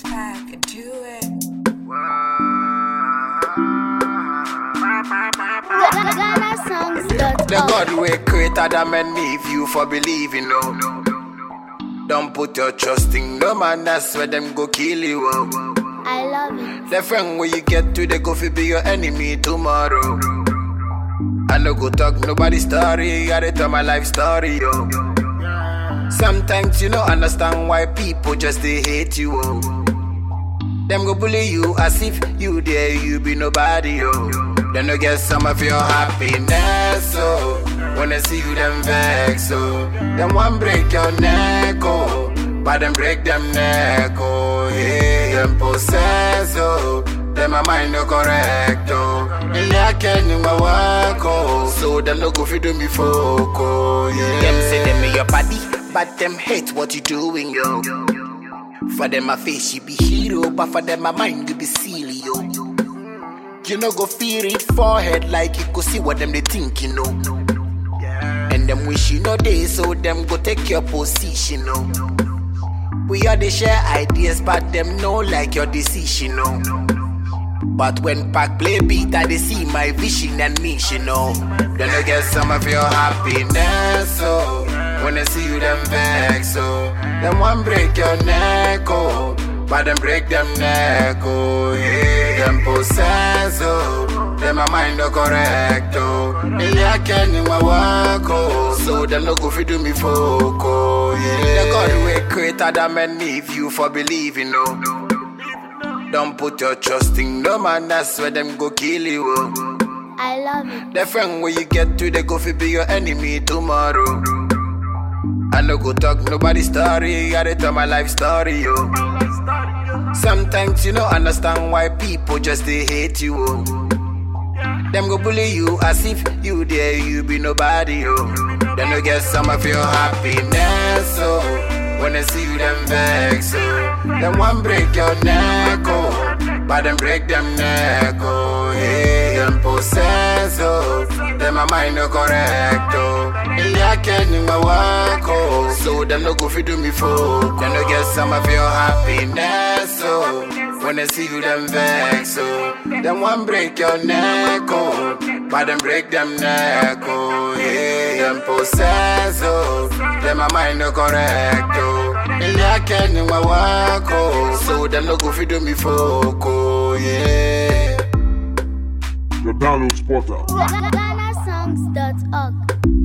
Pack, do it. The GhanaSongs.org. God we created them and leave you for believing, no. Don't put your trust in no man, that's where them go kill you. Oh. I love it. The friend where you get to, they go fi be your enemy tomorrow. I no go talk nobody story, I dey tell my life story, yo. Sometimes you don't understand why people just they hate you, oh. Them go bully you as if you there, you be nobody, yo. Then no get some of your happiness, oh. When I see you, them vex, oh. Them one break your neck, oh. But them break them neck, oh. Yeah, them possess, oh. Them my mind no correct, oh. And I can't do my work, oh. So them no go fi do me folk, oh. Yeah. Them say them in your body, but them hate what you doing, yo. For them my face you be hero, but for them my mind you be silly, yo. You know go feel it forehead like you go see what them they think, you know. And them wish you know they so them go take your position, no. We all they share ideas, but them know like your decision, no. But when Pac play beat, I they see my vision and mission, no. Then I get some of your happiness, oh. When I see you, them vex, oh. Them one break your neck, oh. But them break them neck, oh. Yeah, them possess, oh. Them my mind no correct, oh. Really I can in my work, oh. So them no go fi do me folk, oh. Yeah, the God we created them and leave you for believing, no. Don't put your trust in no man, that's where them go kill you. Oh. I love it. The friend where you get to, they go fi be your enemy tomorrow. I no go talk nobody story, I dey tell my life story, yo. Sometimes you don't understand why people just they hate you, oh. Them go bully you as if you there, you be nobody, yo. Then you get some of your happiness, oh. When I see you, them vex, oh. Them one break your neck, oh. But them break them neck, oh. Yeah, them possess, oh. Them my mind no correct, oh. Yeah, I can do my work, oh. So them no go fi do me folk. Then you get some of your happiness, oh. When I see you, them vex, oh. Them one break your neck, oh. But them break them neck, oh. Yeah, them possess, oh. Them my mind no correct, oh. Yeah, I can do my work, oh. So them no go fi do me folk, oh. Yeah. The download spotter. GhanaSongs.org.